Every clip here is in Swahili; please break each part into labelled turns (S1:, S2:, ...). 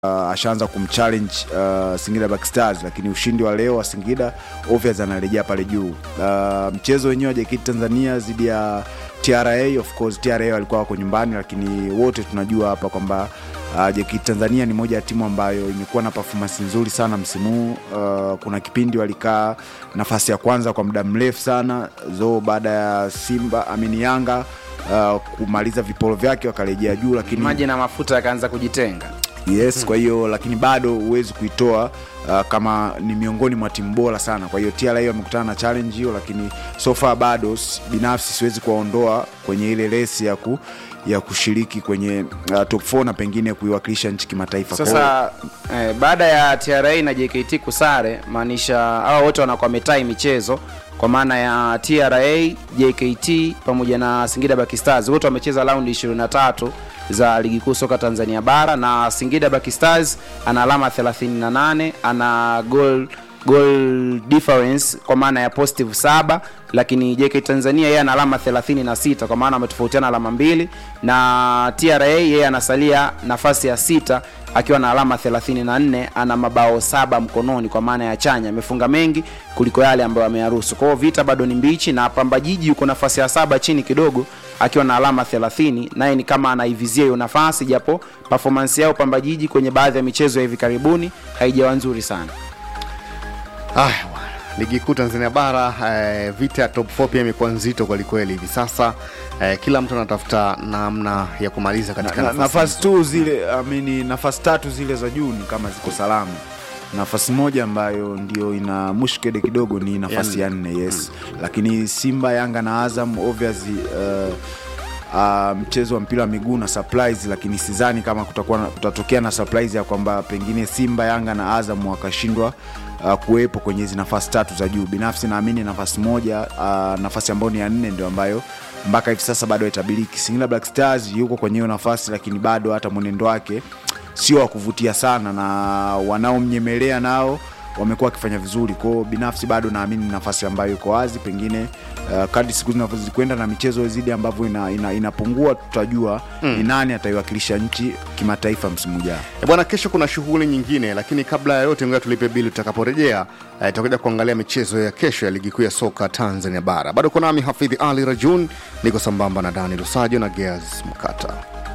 S1: uh, ashaanza kumchallenge uh, Singida Black Stars, lakini ushindi wa leo wa Singida obvious anarejea pale juu. Uh, mchezo wenyewe wa JKT Tanzania dhidi ya TRA, of course TRA walikuwa wako nyumbani, lakini wote tunajua hapa kwamba uh, JKT Tanzania ni moja ya timu ambayo imekuwa na performance nzuri sana msimu huu. Uh, kuna kipindi walikaa nafasi ya kwanza kwa muda mrefu sana zo baada ya Simba amini Yanga uh, kumaliza viporo vyake wakarejea juu, lakini
S2: maji na mafuta yakaanza kujitenga
S1: yes kwa hiyo lakini bado huwezi kuitoa uh, kama ni miongoni mwa timu bora sana kwa hiyo TRA wamekutana na challenge hiyo lakini so far bado s- binafsi siwezi kuwaondoa kwenye ile resi ya ku ya kushiriki kwenye uh, top 4 na pengine kuiwakilisha nchi kimataifa Kwa hiyo-
S2: sasa eh, baada ya tra na jkt kusare maanisha hawa wote wanakuwa wametai michezo kwa maana ya tra jkt pamoja na singida Black Stars wote wamecheza raundi 23 za ligi kuu soka tanzania bara na singida Black Stars ana alama 38 ana goal goal difference kwa maana ya positive saba lakini JK Tanzania yeye ana alama 36 kwa maana ametofautiana alama mbili na TRA yeye anasalia nafasi ya sita akiwa na alama 34 ana mabao saba mkononi kwa maana ya chanya amefunga mengi kuliko yale ambayo ameyaruhusu kwa hiyo vita bado ni mbichi na Pamba Jiji yuko nafasi ya saba chini kidogo akiwa na alama 30 naye ni kama anaivizia hiyo nafasi japo performance yao Pamba Jiji kwenye baadhi ya michezo ya hivi karibuni haijawa nzuri sana
S3: Aya bwana, ligi kuu Tanzania bara eh, vita ya top 4 pia imekuwa nzito kwelikweli hivi sasa eh, kila mtu anatafuta namna ya kumaliza katika
S1: na,
S3: nafasi
S1: nafasi tu zile amini nafasi tatu zile za juu ni kama ziko salama nafasi moja ambayo ndio ina mushkede kidogo ni nafasi ya nne yes lakini simba yanga na azam obviously uh, Uh, mchezo wa mpira wa miguu na surprise lakini sidhani kama kutakuwa na- kutatokea na surprise ya kwamba pengine simba yanga na azam wakashindwa uh, kuwepo kwenye hizi nafasi tatu za juu binafsi naamini nafasi moja uh, nafasi ambayo ni ya nne ndio ambayo mpaka hivi sasa bado haitabiliki singida black stars yuko kwenye hiyo nafasi lakini bado hata mwenendo wake sio wa kuvutia sana na wanaomnyemelea nao wamekuwa wakifanya vizuri kwao binafsi bado naamini ni nafasi ambayo iko wazi pengine uh, kadri siku zinavyozidi kwenda na michezo zidi ambavyo ina, ina, inapungua tutajua mm. ni nani ataiwakilisha nchi kimataifa msimu ujao
S3: E bwana, kesho kuna shughuli nyingine, lakini kabla ya yote, ngoja tulipe bili. Tutakaporejea eh, tutakuja kuangalia michezo ya kesho ya ligi kuu ya soka Tanzania Bara. Bado uko nami Hafidhi Ali Rajun, niko sambamba na Dani Lusajo na Geas Mkata.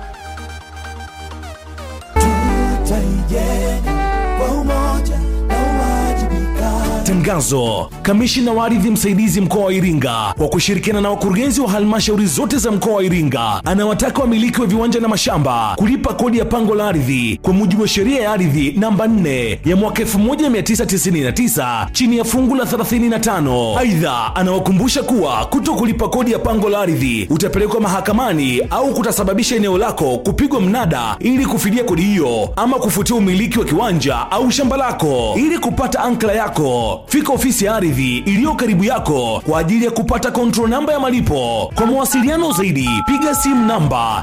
S4: tutaijenga kwa umoja na uwajibikaji.
S5: Tangazo. Kamishina wa ardhi msaidizi mkoa wa Iringa kwa kushirikiana na wakurugenzi wa halmashauri zote za mkoa wa Iringa anawataka wamiliki wa viwanja na mashamba kulipa kodi ya pango la ardhi kwa mujibu wa sheria ya ardhi namba 4 ya mwaka 1999 chini ya fungu la 35. Aidha, anawakumbusha kuwa kuto kulipa kodi ya pango la ardhi utapelekwa mahakamani au kutasababisha eneo lako kupigwa mnada ili kufidia kodi hiyo ama kufutia umiliki wa kiwanja au shamba lako. Ili kupata ankla yako, fika ofisi ya ardhi iliyo karibu yako kwa ajili ya kupata control namba ya malipo. Kwa mawasiliano zaidi, piga simu namba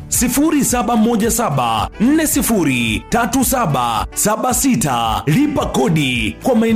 S5: 0717403776. Lipa kodi kwa maeneo